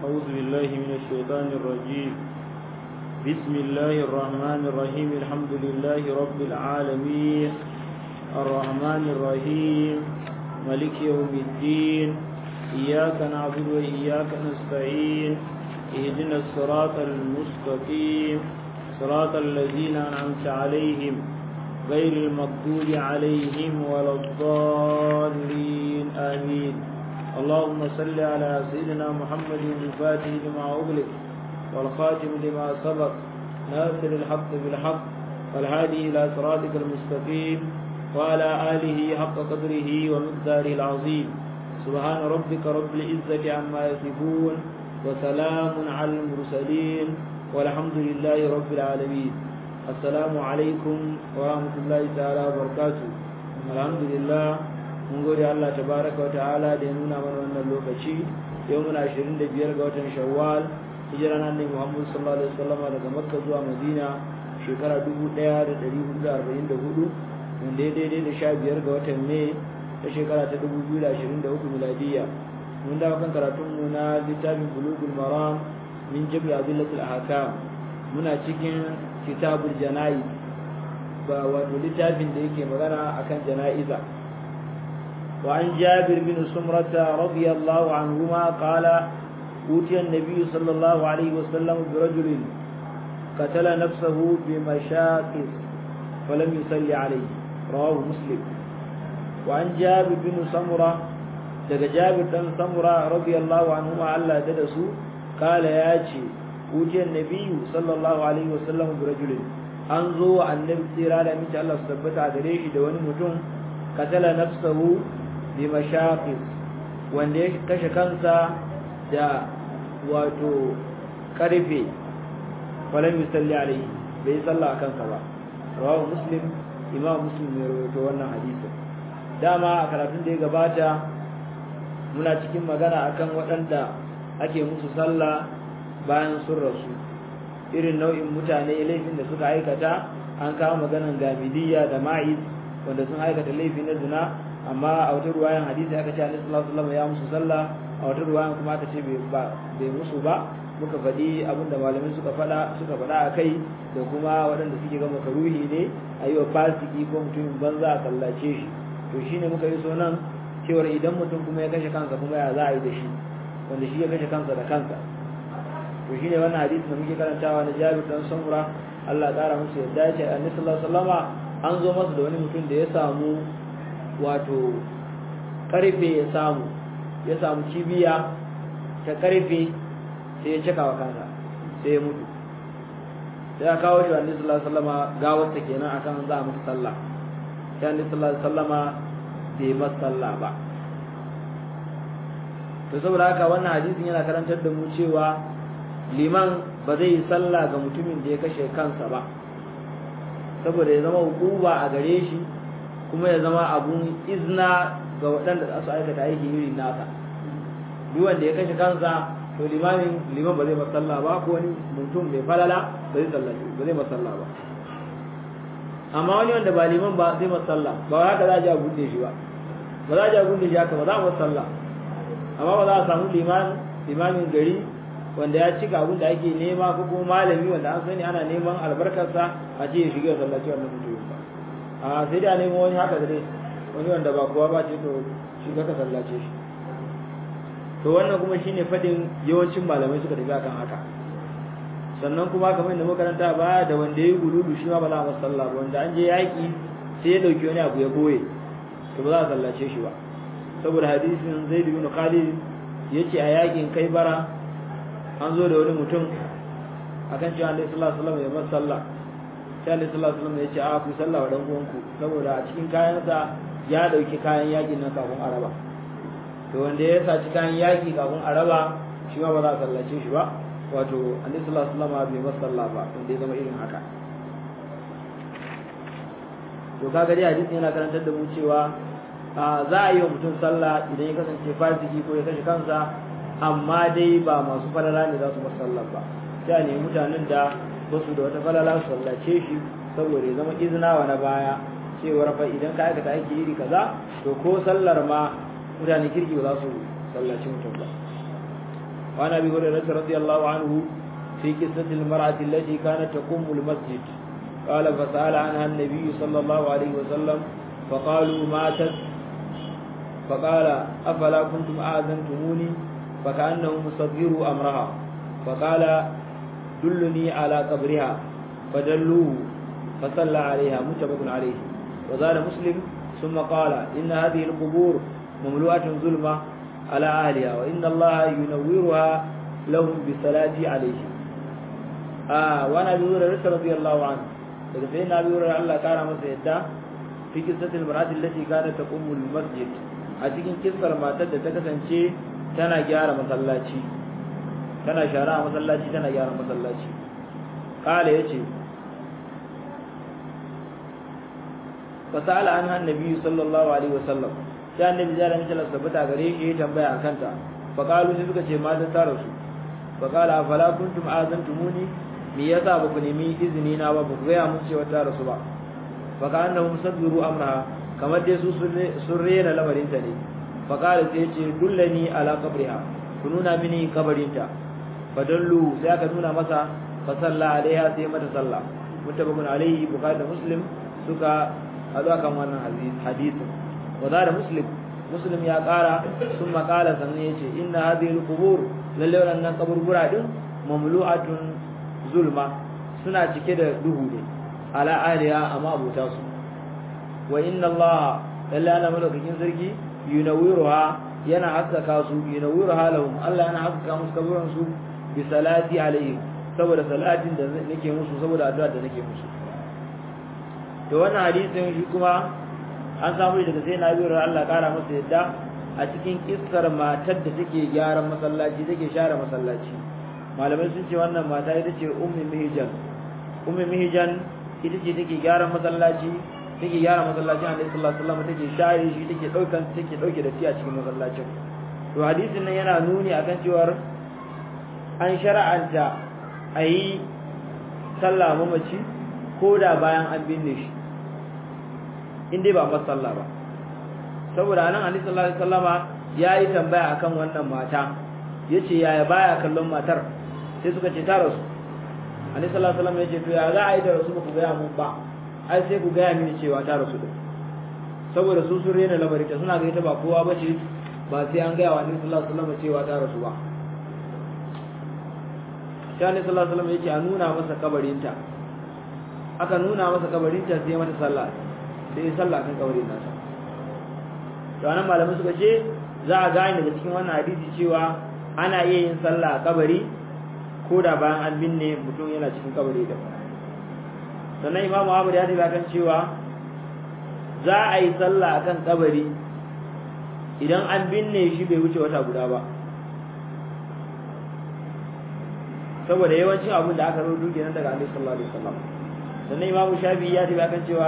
أعوذ بالله من الشيطان الرجيم بسم الله الرحمن الرحيم الحمد لله رب العالمين الرحمن الرحيم ملك يوم الدين إياك نعبد وإياك نستعين اهدنا الصراط المستقيم صراط الذين أنعمت عليهم غير المغضوب عليهم ولا الضالين آمين اللهم صل على سيدنا محمد الفاتح لما أغلق والخاتم لما سبق ناصر الحق بالحق والهادي إلى صراطك المستقيم وعلى آله حق قدره ومقداره العظيم سبحان ربك رب العزة عما يصفون وسلام على المرسلين والحمد لله رب العالمين السلام عليكم ورحمة الله تعالى وبركاته الحمد لله mun gode Allah tabaraka wa ta'ala da ya nuna mana wannan lokaci yau muna 25 ga watan Shawwal hijira nan ne Muhammad sallallahu alaihi wasallam daga Makka zuwa Madina shekara 1444 wanda ya daidai da 15 ga watan Mai ta shekara ta 2023 miladiya mun dawo kan karatun mu na littafin Bulughul Maram min Jabr Adillatul Ahkam muna cikin kitabul jana'iz ba wato littafin da yake magana akan jana'iza وعن جابر بن سمرة رضي الله عنهما قال أوتي النبي صلى الله عليه وسلم برجل قتل نفسه بمشاقص فلم يصلي عليه رواه مسلم وعن جابر بن سمرة daga Jabir dan Samura radiyallahu anhuma Allah da dasu kala yace utiyar nabiyyu sallallahu alaihi wasallam bi rajulin an zo wa annabi tsira da miki Allah su tabbata gare shi da wani mutum katala nafsahu bi mashaqis wanda ya kashe kansa da wato karfe falam yusalli alaihi bai salla akan sa ba rawahu muslim imam muslim ne rawaito wannan hadisin dama a karatun da ya gabata muna cikin magana akan waɗanda ake musu sallah bayan sun rasu irin nau'in mutane laifin da suka aikata an kawo maganan gamidiyya da ma'iz wanda sun aikata laifi na zina amma a wata ruwayan hadisi aka ce annabi sallallahu alaihi wasallam ya musu sallah a wata ruwayan kuma aka ce bai musu ba muka faɗi abin da malamai suka faɗa suka faɗa a kai da kuma waɗanda suke ga makaruhi ne a yi wa fasiki ko mutumin banza a sallace shi to shine muka yi so nan cewar idan mutum kuma ya kashe kansa kuma ya za a yi da shi wanda shi ya kashe kansa da kansa to shine wannan hadisi da muke karantawa na Jabir dan Samura Allah ya kara musu yadda ya ce annabi sallallahu alaihi wasallama an zo masa da wani mutum da ya samu wato karfe ya samu ya samu cibiya ta karfe sai ya cika wa kansa sai ya mutu sai ya kawo shi wa annabi sallallahu alaihi wasallama gawarsa kenan akan za a masa sallah sai annabi sallallahu alaihi wasallama bai masa sallah ba to saboda haka wannan hadisin yana karantar da mu cewa liman ba zai yi sallah ga mutumin da ya kashe kansa ba saboda ya zama hukuma a gare shi kuma ya zama abun izna ga waɗanda za su aikata aiki irin nasa duk wanda ya kashe kansa to limamin liman ba zai masalla ba ko wani mutum mai falala ba zai sallaci ba zai masalla ba amma wani wanda ba liman ba zai masalla ba haka za a ji a gunde shi ba ba za a ji a gunde shi haka ba za a masalla amma ba za a samu liman limamin gari wanda ya cika abin da ake nema ko kuma malami wanda an sani ana neman albarkarsa a ce ya shiga sallaci wannan mutum ba a sai da nemo wani haka da dai wani wanda ba kowa ba ce to shi ka sallace shi to wannan kuma shine fadin yawancin malamai suka tafi akan haka sannan kuma kamar da makaranta ba da wanda yayi guludu shi ma ba za a masa sallah ba wanda an je yaki sai ya dauki wani abu ya boye to ba za a sallace shi ba saboda hadisin Zaid ibn Khalid yace a yakin kai bara an zo da wani mutum akan cewa Annabi sallallahu alaihi wasallam ya masa sallah sai Annabi sallallahu alaihi wasallam ya ce a ku sallah wa dan uwanku saboda a cikin kayansa ya dauki kayan yakin nan kafin araba to wanda ya saci kayan yaki kafin araba shi ma ba za a sallace shi ba wato Annabi sallallahu alaihi wasallam bai masa sallah ba wanda ya zama irin haka to kaga dai hadisi yana karantar da mu cewa za a yi wa mutum sallah idan ya kasance fasiki ko ya kashe kansa amma dai ba masu falala ne za su masa sallah ba sai ne mutanen da ba su da wata falala su sallace shi saboda ya zama izina wa na baya cewar fa idan ka aikata aiki iri kaza to ko sallar ma mutane kirki ba za su sallaci mutum ba وعن ابي هريره رضي الله عنه في قصه المراه التي كانت تقوم المسجد قال فسال عنها النبي صلى الله عليه وسلم فقالوا ماتت فقال افلا كنتم اذنتموني فكانه مصغروا امرها فقال دلني على قبرها فدلوه فصلى عليها متفق عليه وزاد مسلم ثم قال إن هذه القبور مملوءة ظلمة على أهلها وإن الله ينورها لهم بصلاة عليه آه وأنا أبي هريرة رضي الله عنه daga sai na biyu Allah kara masa yadda fi kissatil mar'ati allati kanat taqumu masjid a cikin kissar matar da ta kasance tana gyara masallaci tana shara a masallaci tana gyara masallaci kala yace fasala an annabi sallallahu alaihi wasallam sai annabi ya rami sallallahu sabata gare shi ya tambaya akan ta fa qalu sai suka ce mata ta rasu fa qala afala kuntum azantumuni me yasa ba ku nemi izini na ba ba ku gaya mun cewa ta rasu ba fa ka annahum sadru amra kamar dai su sun rena lamarin ta ne fa qala sai ce dullani ala qabriha ku nuna mini kabarinta fa dallu sai aka nuna masa fa salla alaiha sai mata sallah mutabakun alaihi bukhari da muslim suka hadu akan wannan hadisin wa da muslim muslim ya kara sun makala sannan ya ce inna hadhihi alqubur lalle wannan kaburbura din mamlu'atun zulma suna cike da duhu ne ala aliya amma abuta su wa inna allaha lalle ana malaukakin sarki yunawiruha yana haskaka su yunawiruha lahum Allah yana haskaka musu kaburan su bi salati alaihim saboda salatin da nake musu saboda addu'a da nake musu to wannan hadisin shi kuma an samu daga sai na biyar Allah kara masa yadda a cikin kissar matar da take gyaran masallaci take share masallaci malamai sun ce wannan mata ita ce ummi mihjan ummi mihjan ita ce take gyaran masallaci take gyara masallacin Annabi sallallahu alaihi wasallam take share shi take daukan take dauke da shi a cikin masallacin to hadisin nan yana nuni akan cewar an shara'anta ayi sallah mamaci ko da bayan an binne shi in dai ba masa sallah ba saboda anan Annabi sallallahu alaihi wasallama yayi tambaya akan wannan mata yace yaya baya kallon matar sai suka ce ta rasu Annabi sallallahu alaihi wasallam yace to ya za a yi da rasu ku ga mun ba ai sai ku ga mini cewa ta rasu din saboda su sun rena lamari ta suna ga ita ba kowa bace ba sai an ga wa Annabi sallallahu alaihi wasallam cewa ta rasu ba sai Annabi sallallahu alaihi wasallam yace a nuna masa kabarinta aka nuna masa kabarinta sai mata sallah sai sallah kan kabarin nasa to anan malamai suka ce za a gane daga cikin wannan hadisi cewa ana iya yin sallah a kabari ko da bayan an binne mutum yana cikin kabari da sannan imamu Ahmad ya tafi kan cewa za a yi sallah akan kabari idan an binne shi bai wuce wata guda ba saboda yawancin abin da aka rubuta kenan daga Annabi sallallahu alaihi wasallam sannan imamu Shafi'i ya tafi kan cewa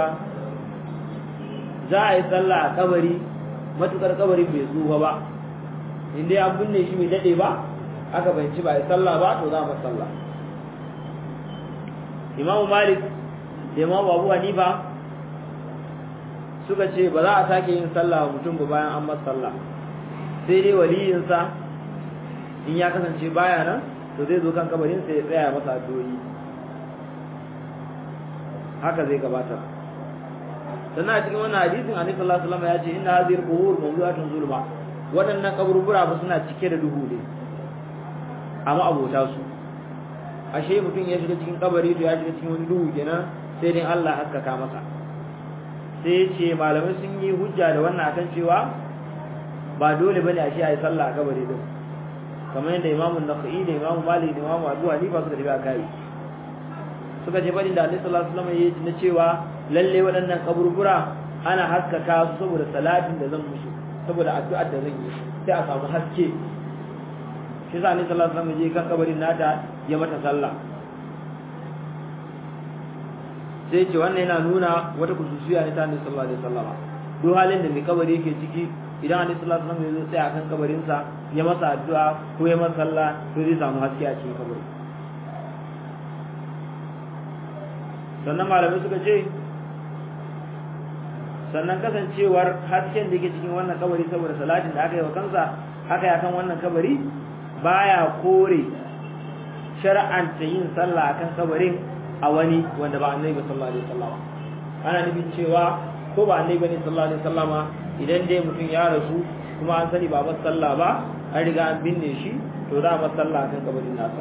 za a yi sallah a kabari matukar kabari bai tsufa ba inda an binne shi bai dade ba aka bayanci ba a yi sallah ba to za mu sallah imamu malik da imamu abu hanifa suka ce ba za a sake yin sallah wa mutum ba bayan an masa sallah sai dai waliyinsa in ya kasance baya nan to zai zo kan kabarinsa ya tsaya masa addu'o'i haka zai gabata sannan a cikin wannan hadisin annabi sallallahu alaihi wasallam ya ce inna hadhihi al-qubur mawdu'atun zulma wadannan kaburbura ba suna cike da duhu ne amma abota su ashe mutum ya shiga cikin kabari to ya shiga cikin wani duhu kenan sai dai Allah haskaka masa sai ya ce malamai sun yi hujja da wannan akan cewa ba dole bane ashe a yi sallah a kabari din kamar yadda imamu nakhai da imamu malik da imamu abu hanifa suka tafi a kai suka ce fadin da annabi sallallahu alaihi wasallam ya yi na cewa lalle waɗannan kaburbura ana haskaka su saboda salatin da zan musu saboda addu'ar da zan yi sai a samu haske shi sa annabi sallallahu alaihi wasallam je kan kabarin nata ya mata sallah sai ce wannan yana nuna wata kususiya ne ta annabi sallallahu alaihi wasallam duk halin da mai kabari yake ciki idan annabi sallallahu alaihi wasallam ya zo tsaya kan kabarin sa ya masa addu'a ko ya masa sallah to zai samu haske a cikin kabari sannan malamai suka ce sannan kasancewar hasken da yake cikin wannan kabari saboda salatin da aka yi wa kansa aka yi akan wannan kabari baya kore shar'anta yin sallah akan kabarin a wani wanda ba annabi sallallahu alaihi wasallam ana nufin cewa ko ba annabi bane sallallahu alaihi wasallam idan dai mutum ya rasu kuma an sani ba masa sallah ba an riga an binne shi to za a masa sallah akan kabarin nasa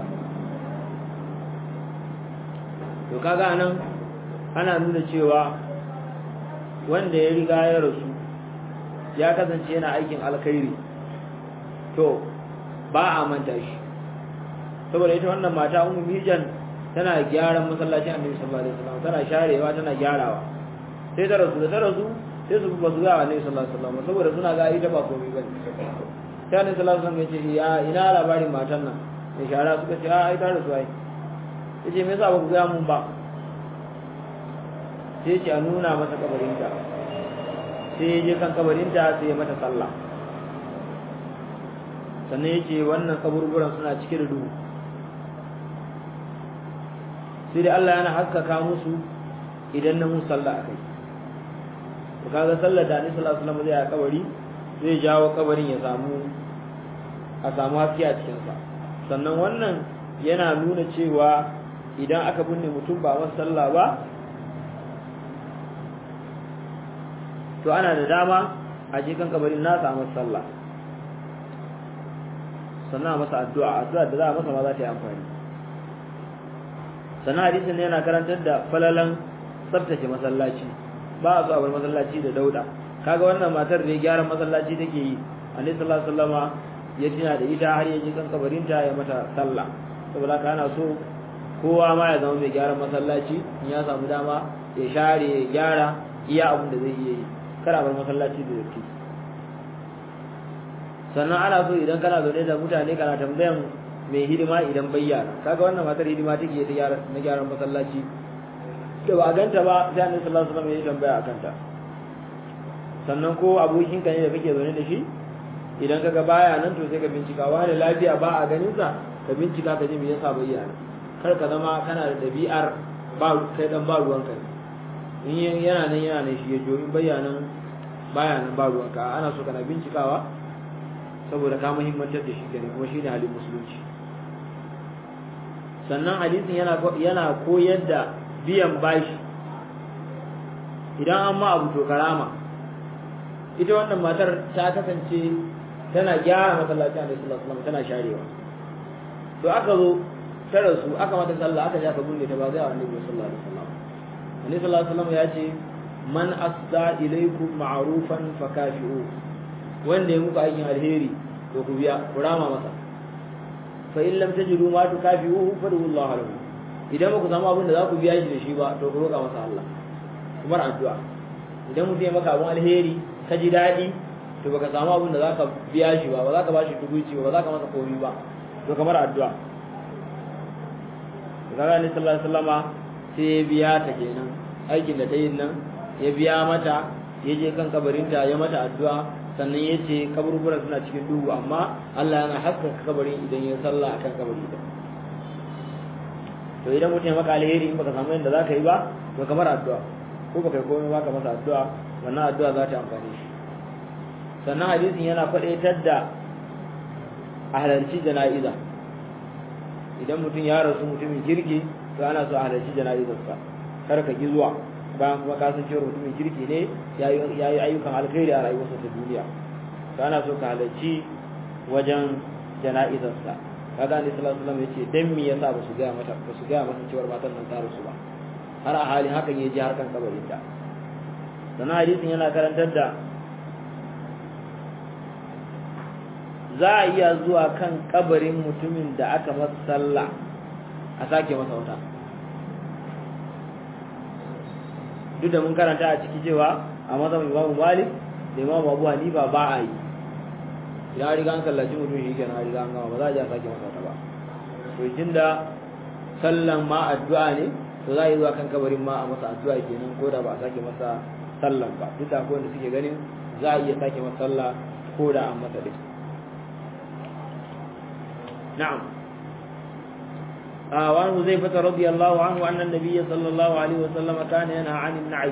to kaga nan ana nuna cewa wanda ya riga ya rasu ya kasance yana aikin alkhairi to ba a manta shi saboda ita wannan mata ummu mijan tana gyaran masallacin annabi sallallahu alaihi wasallam tana sharewa tana gyarawa sai ta rasu da ta rasu sai su ba su ga annabi sallallahu alaihi wasallam saboda suna ga ita ba komai bane sai annabi sallallahu alaihi wasallam ya ce ya ina labarin matan nan mai shara suka ce a ai ta rasu ai yace me yasa ba ku ga mun ba sai ce a nuna masa kabarinta sai ya je kan kabarinta sai ya mata sallah sannan ya ce wannan kaburburan suna cike da duhu sai dai Allah yana haskaka musu idan na musu sallah akai to kaga sallar da Annabi sallallahu alaihi wasallam zai a kabari zai jawo kabarin ya samu a samu haske a cikin sa sannan wannan yana nuna cewa idan aka binne mutum ba masa sallah ba to ana da dama a je kan kabarin nasa masa sallah sannan a masa addu'a addu'a da za a masa ma za ta yi amfani sannan hadisin ne yana karantar da falalan tsaftace masallaci ba a so a bar masallaci da dauda kaga wannan matar da gyaran masallaci take yi annabi sallallahu alaihi wasallama ya tina da ita har ya je kan kabarinta ya mata sallah saboda haka ana so kowa ma ya zama mai gyaran masallaci in ya samu dama ya share ya gyara iya abin da zai iya yi kada bar masallaci da datti sannan ana so idan kana zaune da mutane kana tambayan mai hidima idan bayyana kaga wannan matar hidima take ta gyara na gyaran masallaci da ba ganta ba sai annabi sallallahu alaihi wasallam ya tambaya akan ta sannan ko abokin ka ne da kake zaune da shi idan kaga baya nan to sai ka bincika wani lafiya ba a ganin sa ka bincika ka ji me yasa bayyana kar ka zama kana da dabi'ar ba kai dan ba ruwanka in yana nan yana nan shi ya jo in bayanan baya nan ba ruwanka ana so kana bincikawa saboda ka muhimmantar da shi kenan kuma shine halin musulunci sannan hadisin yana yana koyar da biyan bashi idan an ma abu to karama ita wannan matar ta kasance tana gyara masallacin Annabi sallallahu alaihi wasallam tana sharewa to aka zo ta rasu aka mata sallah aka ja ka bunne ta ba zai Annabi sallallahu alaihi wasallam Annabi sallallahu alaihi wasallam ya ce man asda ilaykum ma'rufan fakafi'u wanda ya muku aikin alheri to ku biya ku rama masa fa in lam tajidu ma tukafi'uhu fadu Allah lahu idan ba ku samu abin da za ku biya shi da shi ba to ku roƙa masa Allah kuma addu'a idan mutum ya maka abin alheri ka ji daɗi to baka samu abin da za ka biya shi ba ba za ka ba shi tukuci ba ba za ka masa komi ba to kamar addu'a kaga ni sallallahu alaihi wasallama sai ya biya ta kenan aikin da ta yi nan ya biya mata ya je kan kabarinta ya mata addu'a sannan ya ce kaburburan suna cikin duhu amma Allah yana haskaka kabarin idan ya sallah akan kabari da to idan mutum ya maka alheri in baka samu yadda za ka yi ba to kamar addu'a ko baka yi komai ba ka masa addu'a wannan addu'a za ta amfani shi sannan hadisin yana faɗaitar da a halarci jana'iza idan mutum ya rasu mutumin kirki to ana so a halarci jana'izarsa kar ka ki zuwa bayan kuma ka san cewa mutumin kirki ne ya yi ayyukan alkhairi a rayuwarsa ta duniya to ana so ka halarci wajen jana'izarsa kaga ne sallallahu alaihi wasallam yace dan me yasa ba su ga mata ba su ga mata cewa matan nan ta rasu ba har a halin hakan yaji har kan kabarin ta sannan hadisin yana karantar da za a iya zuwa kan kabarin mutumin da aka masa sallah a sake masa wata duk da mun karanta a ciki cewa a mazan imamu malik da imamu abu hanifa ba a yi idan riga an sallaci mutum shi kenan riga an gama ba za a je a sake masa wata ba to jin da sallan ma addu'a ne to za a yi zuwa kan kabarin ma a masa addu'a kenan ko da ba a sake masa sallan ba duk da akwai wanda suke ganin za a iya sake masa sallah ko da an masa dai na'am وعن حذيفة رضي الله عنه أن النبي صلى الله عليه وسلم كان ينهى عن النعي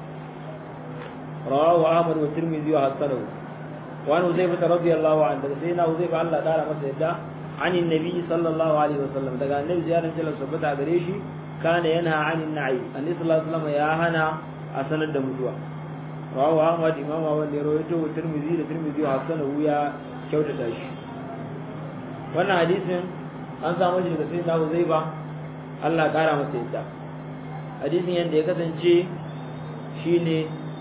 رواه أحمد والترمذي وحسنه وعن حذيفة رضي الله عنه سيدنا حذيفة الله تعالى مسجد عن النبي صلى الله عليه وسلم daga annabi ziyarar jalla sabbata gare shi kana yana anin na'i annabi sallallahu alaihi wasallam ya hana a sanar da mutuwa rawahu ahmad imam ahmad ne rawaito tirmidhi da tirmidhi hasanahu ya kyautata shi wannan hadisin an samu shi daga sayyidina Uzaiba Allah kara masa yadda hadisin yanda ya kasance shine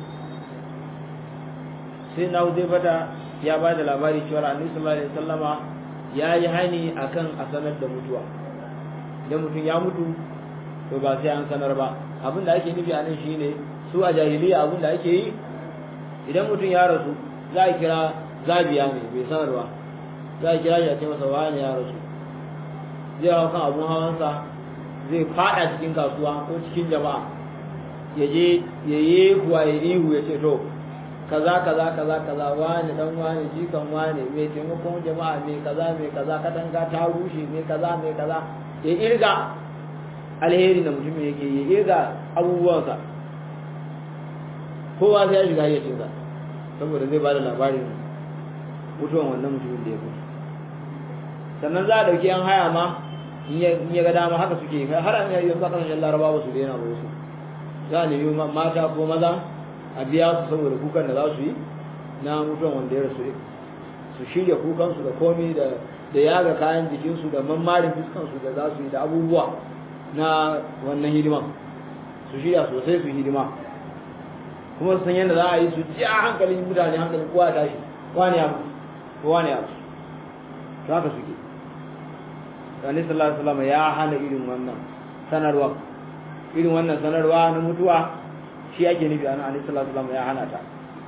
sayyidina Uzaiba da ya ba da labari cewa annabi sallallahu alaihi wasallama ya yi hani akan a sanar da mutuwa idan mutum ya mutu to ba sai an sanar ba abin da ake nufi a nan shine su a jahiliya abin da ake yi idan mutum ya rasu za a kira zabiya ne bai sanarwa za a kira shi a ce masa wani ya rasu zai hau kan abun hawansa zai fada cikin kasuwa ko cikin jama'a ya je ya yi kuwa ya ihu ya ce to kaza kaza kaza kaza wani dan wani jikan wani mai taimakon jama'a mai kaza mai kaza katanga ta rushe mai kaza mai kaza ya irga alheri da mutum yake ya irga abubuwansa kowa sai ya shiga ya ce saboda zai bada labarin mutuwan wannan mutumin da ya mutu sannan za a dauki yan haya ma in ya ga dama haka suke har an yi yanzu kasashen larabawa su daina ba wasu za a nemi mata ko maza a biya su saboda kukan da za su yi na mutuwan wanda ya rasu su shirya kukansu da komi da da yaga kayan jikinsu da mammarin fuskansu da za su yi da abubuwa na wannan hidima su shirya sosai su hidima kuma su san yadda za a yi su ji a hankalin mutane hankalin kowa ya tashi wani ya mutu ko wani ya mutu to haka suke Sani sallallahu alaihi wasallam ya hana irin wannan sanarwa irin wannan sanarwa na mutuwa shi ake nufi a nan sallallahu alaihi wasallam ya hana ta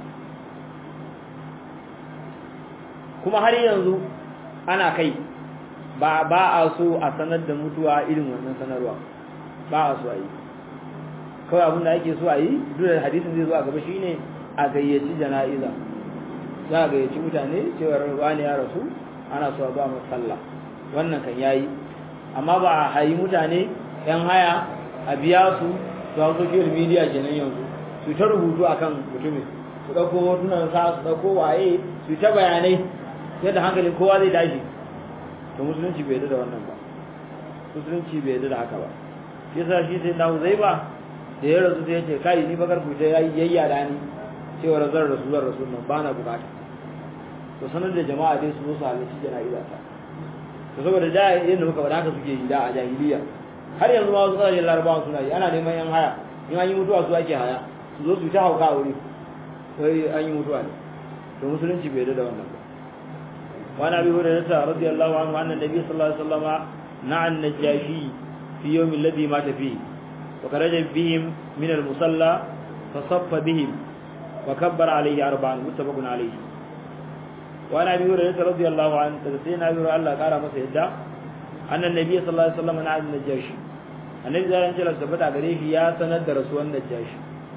kuma har yanzu ana kai ba ba a so a sanar da mutuwa irin wannan sanarwa ba a so a yi kawai abin da ake so a yi duk da hadisin zai zo a gaba shine a gayyaci jana'iza za a gayyaci mutane cewar wani ya rasu ana so a ba mu sallah wannan kan yayi amma ba a hayi mutane yan haya a biya su su hau social media kenan yanzu su ta rubutu akan mutumin su ɗauko hotunan sa su ɗauko waye su ta bayanai yadda hankalin kowa zai tashi to musulunci bai da wannan ba musulunci bai da haka ba shi yasa shi sai na zai ba da ya rasu sai ya ce kai ni bakar ku ta yayi yayya da ni cewa zan rasu zan rasu nan ba na bukata to sanar da jama'a dai su zo su halarci jana'iza ta to saboda da yadda muka faɗa haka suke yi da a jahiliya har yanzu ma wasu ƙasashen larabawa suna yi ana neman yan haya in an yi mutuwa su ake haya su zo su ta hauka a wuri sai an yi mutuwa ne to musulunci bai da wannan ba وعن ابي هريره رضي الله عنه ان النبي صلى الله عليه وسلم نعى النجاشي في يوم الذي مات فيه وخرج بهم من المصلى فصف بهم وكبر عليه اربعا متفق عليه وعن ابي هريره رضي الله عنه سيدنا ابي هريره الله قال masa yadda ان النبي صلى الله عليه وسلم نعى النجاشي annabi zai rance la tabbata gare shi ya sanar da rasuwan najashi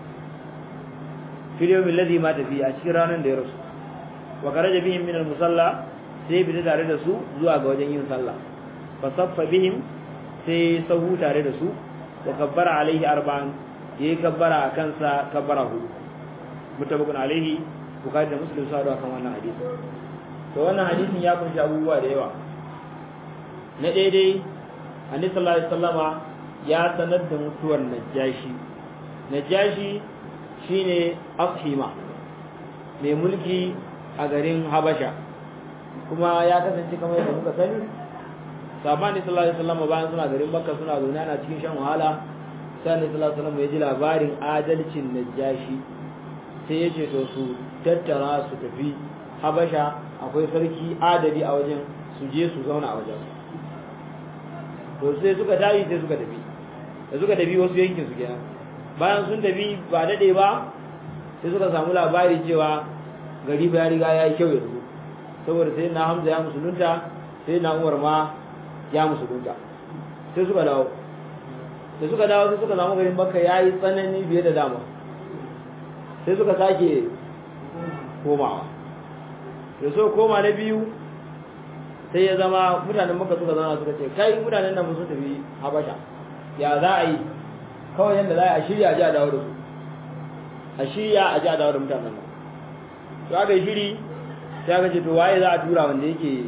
fil yawm alladhi mata fi a cikin ranar da ya rasu wa kharaja bihim min al-musalla sai bi tare da su zuwa ga wajen yin sallah fa saffa bihim sai sahu tare da su wa kabbara alaihi arba'an yayi kabbara akan sa kabbara hudu mutabakun alaihi bukhari da muslim sa kan wannan hadisi to wannan hadisin ya kunshi abubuwa da yawa na daidai annabi sallallahu alaihi wasallama ya sanar da mutuwar najashi najashi shine afhima mai mulki a garin habasha kuma ya kasance kamar yadda muka sani sabani sallallahu alaihi wasallam bayan suna garin makka suna zaune ana cikin shan wahala sai annabi sallallahu alaihi wasallam ya ji labarin adalcin najashi sai ya ce to su tattara su tafi habasha akwai sarki adali a wajen su je su zauna a wajen to sai suka tashi sai suka tafi da suka tafi wasu yankin su kenan bayan sun tafi ba dade ba sai suka samu labari cewa gari ba ya riga ya yi kyau yanzu saboda sai na hamza ya musulunta sai na umar ma ya musulunta sai suka dawo da suka dawo sai suka samu garin makka ya yi tsanani biye da dama sai suka sake komawa da so koma na biyu sai ya zama mutanen makka suka zama suka ce kai mutanen nan sun tafi habasha ya za a yi kawai yadda za a shirya a ji a dawo da su a shirya a ji a dawo da mutanen nan to aka yi shiri sai aka ce to waye za a tura wanda yake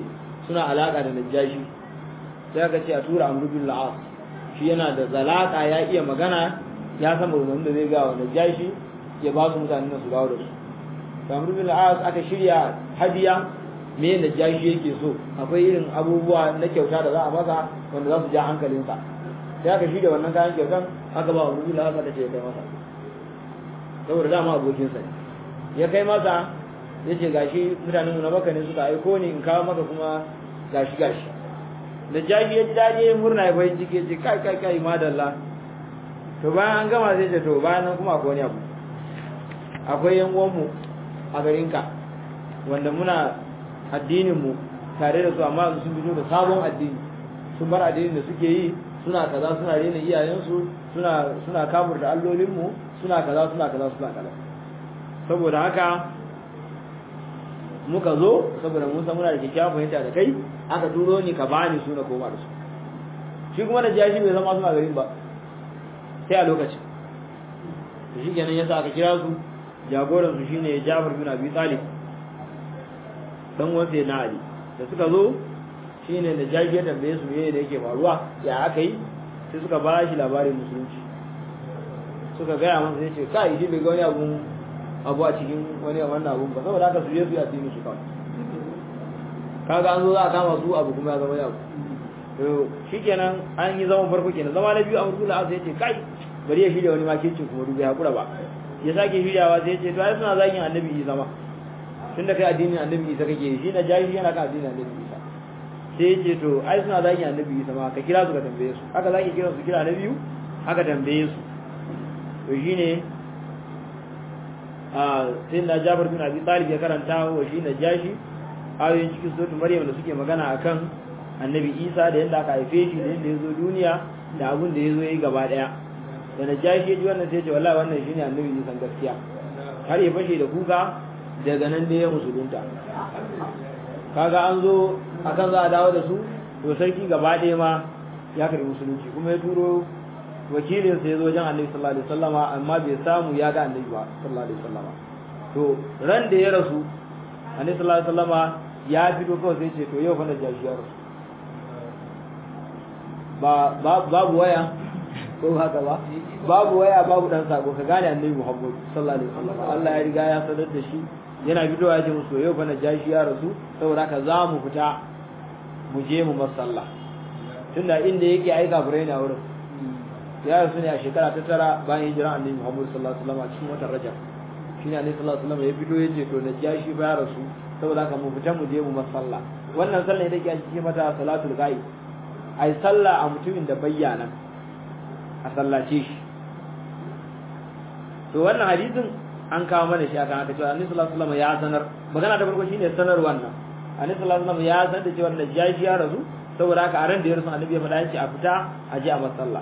suna alaka da najashi sai aka ce a tura amru bin la'as shi yana da zalaka ya iya magana ya san maganganun da zai ga wa najashi ya ba su mutanen su dawo da su to amru bin la'as aka shirya hadiya me najashi yake so akwai irin abubuwa na kyauta da za a masa wanda za su ja hankalinsa sai aka shirya wannan kayan kyautan aka ba amru bin la'as aka ce ya kai masa saboda dama abokinsa ne ya kai masa ya ce gashi mutanen mu na baka ne suka aiko ni in kawo maka kuma gashi gashi da jahi ya ji daɗi ya murna ya bayan ciki ya ce kai kai kai madalla to bayan an gama zai ce to bayan nan kuma akwai wani abu akwai yan uwanmu a garinka wanda muna addinin mu tare da su amma sun fito da sabon addini sun bar addinin da suke yi suna kaza suna rena iyayensu suna suna kafur da allolin mu suna kaza suna kaza suna kaza saboda haka muka zo saboda mun san muna da kyakkyawan fahimta da kai aka turo ni ka bani su na koma da su shi kuma da jashi bai zama suna garin ba sai a lokacin to shi kenan yasa aka kira su jagoran su shine Jabir bin Abi Talib dan wanda na Ali da suka zo shine da jashi ya tambaye su meye da yake faruwa ya aka yi sai suka ba shi labarin musulunci suka gaya masa ya ce kai shi bai ga wani abu abu a cikin wani wannan abun ba saboda haka su je su yi addini su kawai kaga an zo za a kama su abu kuma ya zama yau to shikenan an yi zaman farko kenan zama na biyu a murtula asa ya ce kai bari ya shirya wani makircin kuma dubu ya hakura ba ya sake shiryawa sai ya ce to ai suna zagin annabi isa ma tun da kai addinin annabi isa kake shi na jahi yana kan addinin annabi isa sai ya ce to ai suna zagin annabi isa ma ka kira su ka tambaye su aka zaki kira su kira na biyu aka tambaye su to shine sai na Jabir bin Abi Talib ya karanta wa shi na jashi ayoyin cikin suratul Maryam da suke magana akan Annabi Isa da yadda aka haife shi da yadda ya zo duniya da abin da ya zo yi gaba daya da na jashi ya ji wannan sai ce wallahi wannan shine Annabi Isa gaskiya har ya fashe da kuka daga nan da ya musulunta kaga an zo akan za a dawo da su to sarki gaba daya ma ya karbi musulunci kuma ya turo wakilin sa yazo wajen Annabi sallallahu alaihi wasallama amma bai samu ya ga Annabi ba sallallahu alaihi wasallama to ran da ya rasu Annabi sallallahu alaihi wasallama ya fito kawai sai ce to yau fa na jashi ya rasu ba babu waya ko haka ba babu waya babu dan sako ka gane Annabi Muhammad sallallahu alaihi wasallama Allah ya riga ya sanar da shi yana fitowa ya ce musu yau fa na jashi ya rasu saboda haka za mu fita mu je mu masalla tunda inda yake aika furai na wurin ya rasu ne a shekara ta tara bayan hijiran annabi Muhammad sallallahu alaihi wasallam a cikin watan Rajab shine annabi sallallahu alaihi wasallam ya fito yace to na jashi ba rasu saboda haka mu fita mu je mu masalla wannan sallah ita ke cikin mata salatul ghaib ai sallah a mutumin da bayyana a sallace shi to wannan hadisin an kawo mana shi akan haka cewa annabi sallallahu alaihi wasallam ya sanar magana ta farko shine sanar wannan annabi sallallahu alaihi wasallam ya sanar da cewa najashi ya rasu saboda haka a ran da ya rasu annabi ya faɗa yace a fita a je a masalla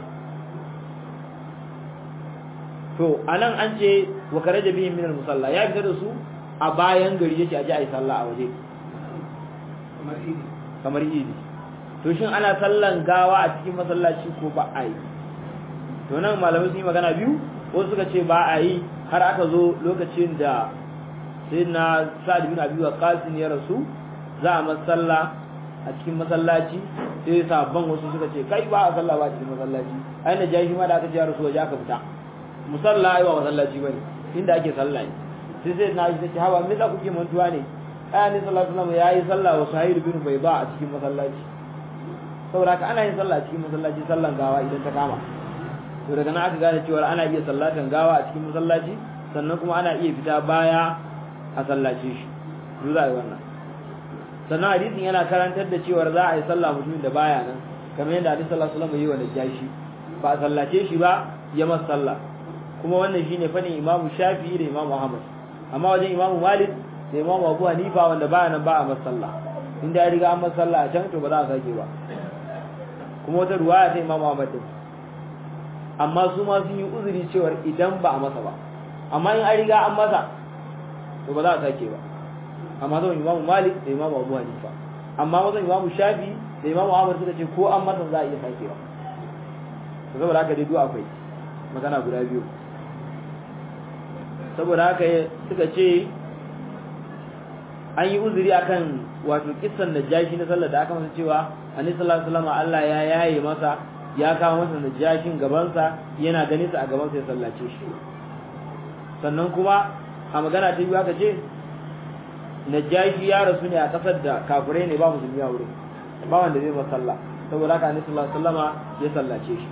to anan an ce wa karaja bihim min al-musalla ya fita da su a bayan gari yace aje ayi sallah a waje kamar idi kamar idi to shin ana sallan gawa a cikin masallaci ko ba a yi to nan malamai sun yi magana biyu ko suka ce ba a yi har aka zo lokacin da sayyidina sa'ad bin abi waqqas ya rasu za a masalla a cikin masallaci sai sabban wasu suka ce kai ba a sallah ba a cikin masallaci ai na jahi ma da aka ce ya rasu waje aka fita musalla ai ba masallaci bane inda ake sallah ne sai sai na ji ce hawa me za ku ke mantuwa ne ai ne sallallahu alaihi wasallam yayi sallah wa sahih bin bayda a cikin masallaci saboda haka ana yin sallah a cikin masallaci sallan gawa idan ta kama to daga nan aka gane cewa ana iya sallatan gawa a cikin masallaci sannan kuma ana iya fita baya a sallace shi duk za a yi wannan sannan hadisin yana karantar da cewa za a yi sallah mutumin da baya nan kamar yadda hadisi sallallahu alaihi wasallam yi wa najashi ba a sallace shi ba ya masa sallah kuma wannan shine fadin Imam Shafi'i da Imam Ahmad amma wajen Imam Malik da Imam Abu Hanifa wanda baya nan ba a masa sallah inda ya riga an masa sallah a can to ba za a sake ba kuma wata ruwaya ta Imam Ahmad din amma su ma sun yi uzuri cewa idan ba a masa ba amma in an riga an masa to ba za a sake ba amma zan Imam Malik da Imam Abu Hanifa amma wajen Imam Shafi da Imam Ahmad suka ce ko an masa za a iya sakewa to saboda haka dai duk akwai magana guda biyu saboda haka suka ce an yi uzuri akan wato kissan najashi na sallar da aka masa cewa annabi sallallahu alaihi wasallam Allah ya yaye masa ya kawo masa najashin gabansa yana ganin sa a gabansa ya sallace shi sannan kuma a magana ta biyu aka ce najashi ya rasu ne a kasar da kafirai ne ba musulmi a wurin ba wanda zai masa sallah saboda haka annabi sallallahu alaihi wasallama ya sallace shi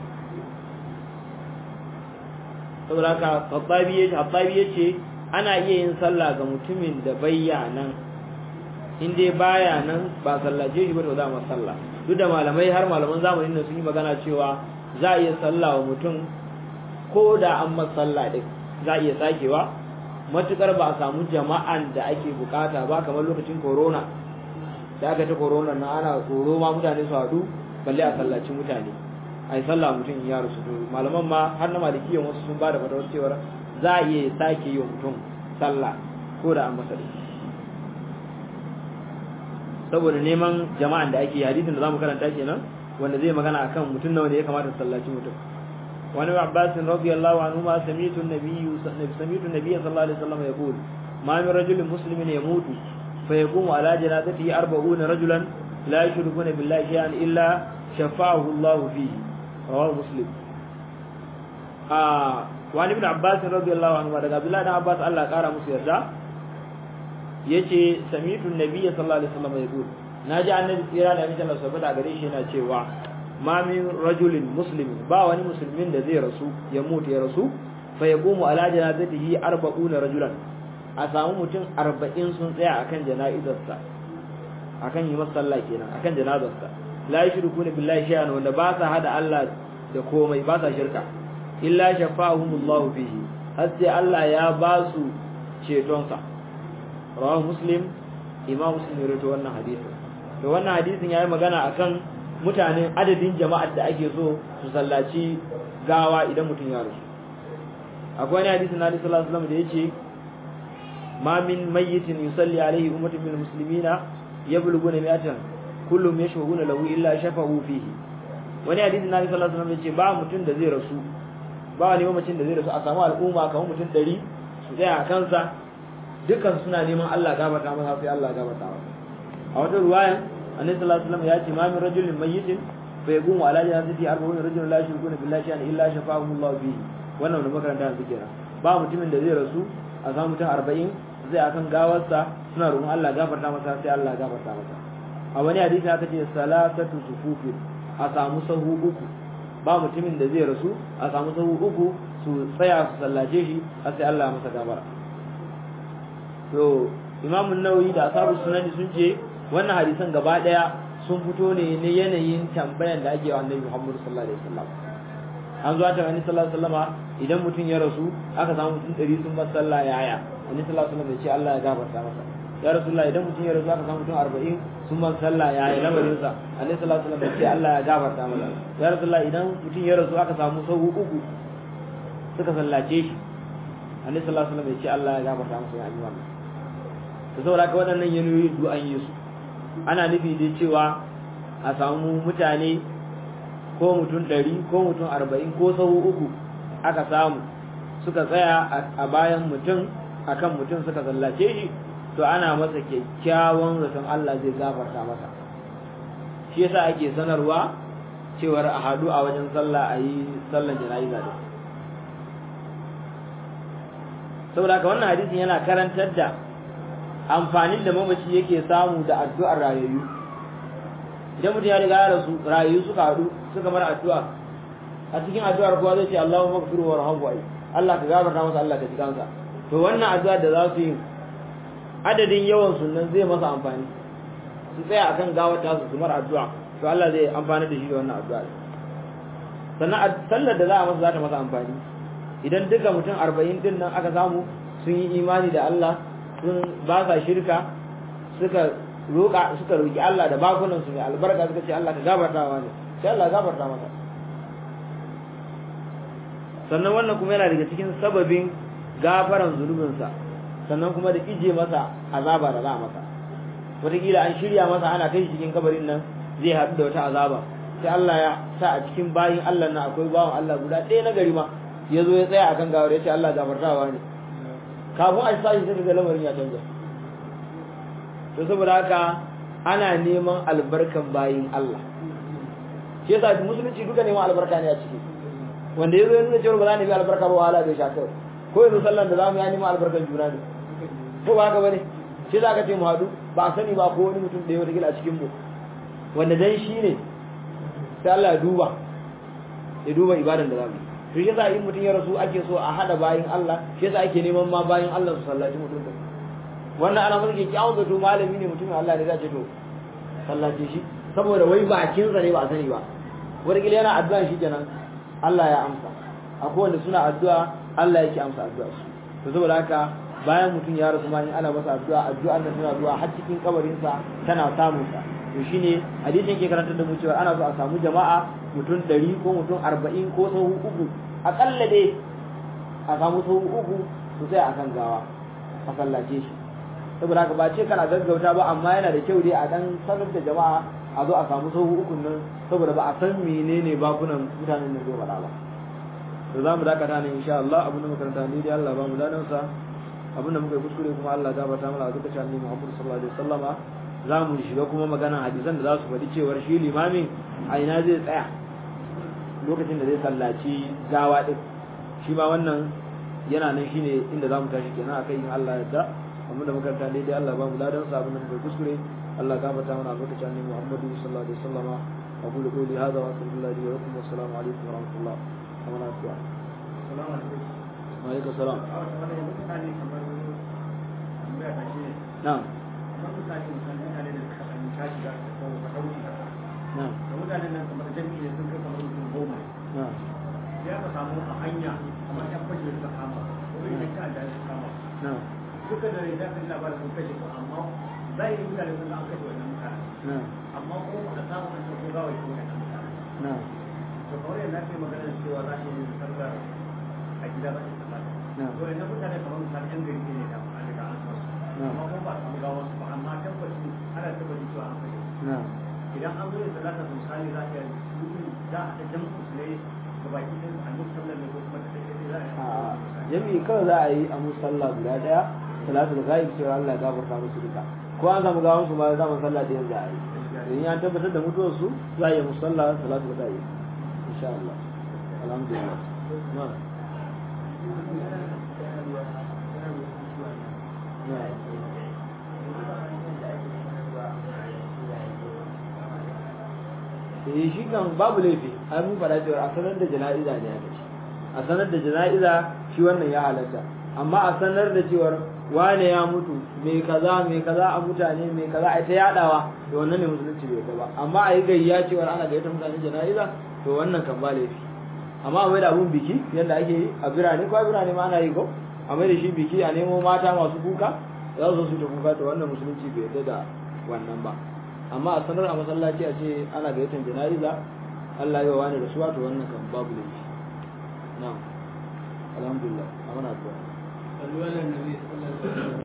saboda haka Khattabi yace Khattabi yace ana iya yin sallah ga mutumin da bayya nan in dai baya nan ba sallace shi ba to za mu sallah duk da malamai har malaman zamanin nan sun yi magana cewa za a iya sallah wa mutum ko da an masa sallah din za a iya sakewa matukar ba a samu jama'an da ake bukata ba kamar lokacin corona da aka ta corona na ana tsoro ma mutane su haɗu balle a sallaci mutane a yi sallah mutum ya rasu to malaman ma har na malikiyan wasu sun ba da fatawar cewar za a iya sake yi wa mutum sallah ko da an masa da saboda neman jama'an da ake hadisin da zamu karanta kenan wanda zai magana akan mutum nawa ne ya kamata su sallaci mutum wani abbas radiyallahu anhu ma sami'tu an-nabiyyu sami'tu an-nabiyya sallallahu alaihi wasallam yaqul ma min rajulin muslimin yamutu fa yaqumu ala janazatihi 40 rajulan la yushrikuna billahi shay'an illa shafa'ahu Allah fihi rawahu muslim ah wani ibn abbas radiyallahu anhu daga abdullah ibn abbas Allah kara musu yarda yace sami'tu an-nabiyya sallallahu alaihi wasallam yaqul naji annabi tsira da amincin Allah saboda gare shi yana cewa ma min rajulin muslimin ba wani musulmin da zai rasu ya mutu ya rasu fa yaqumu ala janazatihi 40 rajulan a samu mutum 40 sun tsaya akan jana'izarsa akan yi masa sallah kenan akan janazarsa la yushrikuna billahi shay'an wanda ba sa hada Allah da komai ba sa shirka illa shafa'ahumullahu fihi har sai Allah ya ba su cetonsa rawahu muslim imam muslim ya rawaito wannan hadisin to wannan hadisin yayi magana akan mutanen adadin jama'ar da ake so su sallaci gawa idan mutum ya rasu akwai wani hadisin na sallallahu alaihi wasallam da yace ma min mayyitin yusalli alaihi ummatun min muslimina yablughuna mi'atan kullum yashhuduna lahu illa shafa'u fihi wani hadisin na sallallahu alaihi wasallam yace ba mutum da zai rasu ba wani mamacin da zai rasu a samu al'umma kamar mutum 100 su tsaya a kansa dukkan suna neman Allah gafarta masa sai Allah gafarta masa a wata ruwayan annabi sallallahu alaihi wasallam ya ce ma min rajulin mayyitin fa yaqumu ala jannati arba'un rajulun la yushrikuna billahi shay'an illa shafa'ahu Allah bihi wannan da makaranta su kenan ba mutumin da zai rasu a samu mutum 40 zai akan gawarsa suna roƙon Allah gafarta masa sai Allah gafarta masa a wani hadisi aka ce salatatu sufufi a samu sahu uku ba mutumin da zai rasu a samu sahu uku su tsaya su sallace shi har sai Allah masa gafara to Imam Nawawi da ashabu sunani sun ce wannan hadisan gaba daya sun fito ne ne yanayin tambayan da ake wa Annabi Muhammad sallallahu alaihi wasallam an zuwa ta Annabi sallallahu alaihi wasallam idan mutum ya rasu aka samu mutum 100 sun bar sallah yaya Annabi sallallahu alaihi wasallam ya ce Allah ya gafarta masa ya Rasulullah idan mutum ya rasu aka samu mutum 40 sun bar sallah yaya lamarin sa Annabi sallallahu alaihi wasallam ya ce Allah ya gafarta masa ya Rasulullah idan mutum ya rasu aka samu sahu uku suka sallace shi Annabi sallallahu alaihi wasallam ya ce Allah ya gafarta masa ya yi wannan to saboda haka waɗannan yanayoyi duk an yi su ana nufi da cewa a samu mutane ko mutum ɗari ko mutum arba'in ko sahu uku aka samu suka tsaya a bayan mutum akan mutum suka sallace shi to ana masa kyakkyawan zaton Allah zai gafarta masa shi yasa ake sanarwa cewar a haɗu a wajen sallah a yi sallan jana'iza da saboda haka wannan hadisin yana karantar da amfanin da mamaci yake samu da addu'ar rayayyu idan mutum ya riga ya rasu rayayyu suka haɗu suka mara addu'a a cikin addu'ar kowa zai ce Allahu maghfiru warhamhu ai Allah ka gafarta masa Allah ka ji kansa to wannan addu'ar da za su yi adadin yawan sunan zai masa amfani su tsaya akan gawar ta su mara addu'a to Allah zai amfana da shi da wannan addu'a sannan sallar da za a masa za ta masa amfani idan duka mutum arba'in din nan aka samu sun yi imani da Allah sun ba sa shirka suka roƙa suka roƙi Allah da bakunan su mai albarka suka ce Allah ka gafarta wa ne sai Allah gafarta masa sannan wannan kuma yana daga cikin sababin gafaran zunubinsa sannan kuma da ije masa azaba da za a masa wataƙila an shirya masa ana kai cikin kabarin nan zai haɗu da wata azaba sai Allah ya sa a cikin bayin Allah na akwai bawan Allah guda ɗaya na gari ma ya zo ya tsaya akan gawar ya ce Allah gafartawa ne kafin a sa shi sai ga lamarin ya canza to saboda haka ana neman albarkan bayin Allah shi yasa musulunci duka neman albarka ne a ciki wanda yazo ya nuna cewa ba za ni bi albarka ba wahala bai sha kai ko yanzu sallan da zamu ya neman albarkan juna ne ko ba haka bane shi za ka ce mu haɗu ba a sani ba ko wani mutum da ya wata a cikin mu wanda dan shi ne sai Allah ya duba ya duba ibadan da zamu yi to shi yasa in mutum ya rasu ake so a hada bayin Allah shi yasa ake neman ma bayin Allah su sallaci mutum da wannan ana masa ke kyawun zato malami ne mutumin Allah ne za ce to sallace shi saboda wai bakin sa ne ba a sani ba wani kila yana addu'a shi kenan Allah ya amsa akwai wanda suna addu'a Allah yake amsa addu'a su to saboda haka bayan mutum ya rasu ma in ana masa addu'a addu'an nan tana zuwa har cikin kabarin sa tana samun sa to shine hadisin ke karantar da mu cewa ana so a samu jama'a mutum 100 ko mutum 40 ko sau uku akalla dai a samu sau uku su sai akan gawa a sallace shi saboda haka ba ce kana gaggauta ba amma yana da kyau dai a dan sanar da jama'a a zo a samu sau uku nan saboda ba a san menene bakunan mutanen nan zai faɗa ba to za mu dakata ne insha Allah abin da makaranta ne dai Allah ba mu dadan sa abin da muka yi kuskure kuma Allah ya gafarta mana a duka shi annabi Muhammad sallallahu alaihi wasallama za mu shiga kuma maganan hadisan da za su faɗi cewar shi limamin a ina zai tsaya lokacin da zai sallaci gawa din shi ma wannan yana nan shine inda za mu tashi kenan akai in Allah ya yarda abin da makaranta ne dai Allah ba mu dadan sa abin da muka yi kuskure Allah gafarta mana a duka shi annabi Muhammad sallallahu alaihi wasallama أقول قولي هذا وأستغفر الله لي ولكم والسلام عليكم ورحمة الله ومن أتبع Salamu alaikum. وعليكم السلام A wata wani mutane kamar tambaya ta shi ne. نعم Kamar mutane mutane mutane da suka ɗan tashi da ko ka ɗauki haka. نعم Da mutanen nan kamar jami'i ne sun kai kamar mutum goma. نعم Ya ka samu a hanya kamar ƴan fashe suka kama. Ko yin ta da suka kama. نعم Duka da ya kai labarin sun kashe ko amma zahiri mutane sun ga an kashe wannan mutane. نعم Amma ko ba a samu an ce ko gawai ko wannan mutane. نعم to kawai yadda ake magana cewa za a yi sallar a gida za a yi sallar Na'am. to yanzu mutane kamar misali yan gari ne da an riga an san su Na'am. amma kuma ba a samu gawar su ba amma tabbaci ana tabbaci cewa an kashe su. نعم idan an zo yin salata misali za a iya yi za a haɗa jam'u su ne ga baki ɗin a duk sallar ne ko kuma ta ɗaya ɗaya za a yi jami'i kawai za a yi a musalla guda daya salatul ghaib cewa Allah ya gafarta musu duka ko an samu gawan su ma za mu sallah da yanzu a yi in an tabbatar da mutuwar su za a yi musalla salatul ghaib insha Allah alhamdulillah na'am na'am eh shi kan babu laifi ai mun fara cewa a sanar da jana'iza ne aka ce a sanar da jana'iza shi wannan ya halatta amma a sanar da cewar wane ya mutu mai kaza mai kaza a mutane mai kaza a ta yadawa to wannan ne musulunci bai ba amma a yi gayya cewar ana gayyata mutane jana'iza to wannan kan ba laifi amma a mai da abun biki yadda ake yi a birane ko a birane ma ana yi ko a mai da shi biki a nemo mata masu kuka za su zo su ta kuka to wannan musulunci bai yarda da wannan ba amma a sanar a masallaci a ce ana gayyatar jana'iza Allah ya wa wani da suwa to wannan kan babu laifi na'am alhamdulillah amana addu'a sallu ala nabi sallallahu alaihi wasallam